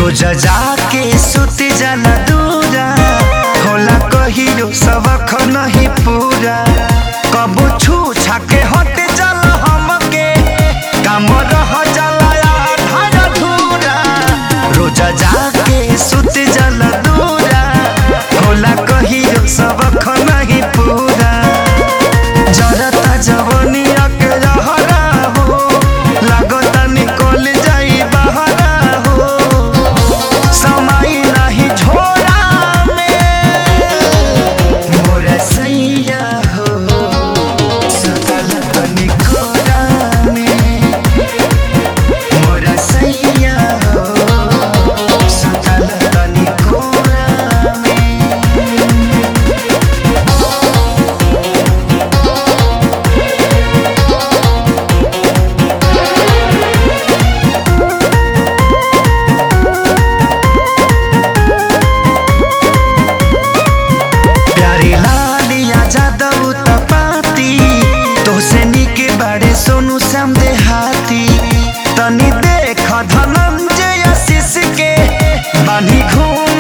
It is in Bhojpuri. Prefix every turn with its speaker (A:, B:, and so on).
A: रोज जाके सुत जाला दूरा होला कहियो सबक नहीं पूरा कबो छू छाके हट जाला हमके काम रह जाला आधार अधूरा रोज जाके सुत जाला दूरा होला कहियो सबक नहीं पूरा जरता जवनिया के रहरा हो लागता निकल जाई बहरा हो समय नहीं छोड़ा में मोर सैया हो सुतल तनी कोरा में मोर सैया हो सुतल तनी कोरा में प्यारी लालिया जादव तपाती तोसे निके बाड़े सोनू श्याम देहाती तनी देख धनंजय आशीष के बानी घूम